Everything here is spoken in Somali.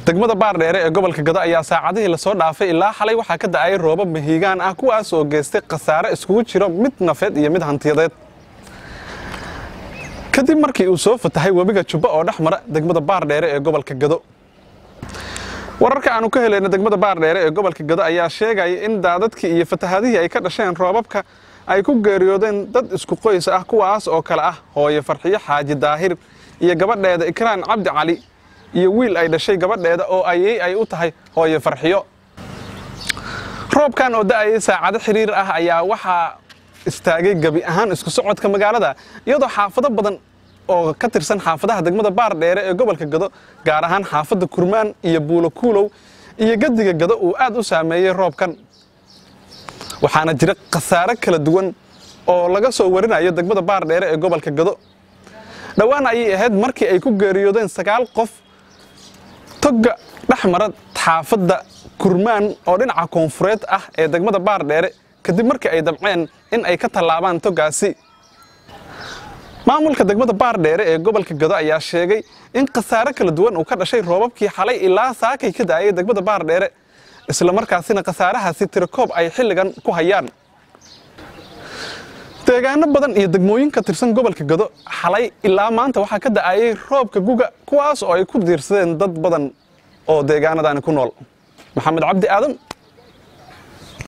degmada baardheere ee gobolka gado ayaa saacadihii lasoo dhaafay ilaa xalay waxaa ka da'ayay roobab mahiigaan ah kuwaas oo geystay khasaare iskugu jiro mid nafeed iyo mid hantiyadeed kadib markii uu soo fatahay webiga jubbo oo dhex mara degmada baardheere ee gobolka gado wararka aanu ka helayna degmada baardheere ee gobolka gado ayaa sheegaya in daadadkii iyo fatahadihii ay ka dhasheen roobabka ay ku geeriyoodeen dad isku qoys ah kuwaas oo kale ah hooye farxiyo xaaji daahir iyo gabadheeda ikraan cabdi cali iyo wiil ay dhashay gabadheeda oo ayey ay u tahay hooye farxiyo roobkan oo da'ayay saacado xiriir ah ayaa waxaa istaagay gebi ahaan isku socodka magaalada iyadoo xaafado badan oo ka tirsan xaafadaha degmada baardheere ee gobolka gado gaar ahaan xaafadda kurmaan iyo buulo kuulow iyo gadiga gado uu aad u saameeyey roobkan waxaana jira khasaare kala duwan oo laga soo warinayo degmada baardheere ee gobolka gado dhowaan ayay ahayd markii ay ku geeriyoodeen sagaal qof togga dhex mara xaafadda kurmaan oo dhinaca koonfureed ah ee degmada baardheere kadib markii ay damceen in ay ka tallaabaan toggaasi maamulka degmada baardheere ee gobolka gado ayaa sheegay in khasaare kala duwan uu ka dhashay roobabkii xalay ilaa saakay ka daayay degmada baardheere isla markaasina khasaarahaasi tirakoob ay xilligan ku hayaan deegaano badan iyo degmooyin ka tirsan gobolka gado xalay ilaa maanta waxaa ka da'ayay roobka guga kuwaas oo ay ku diirsadeen dad badan oo deegaanadaani ku nool maxamed cabdi aadan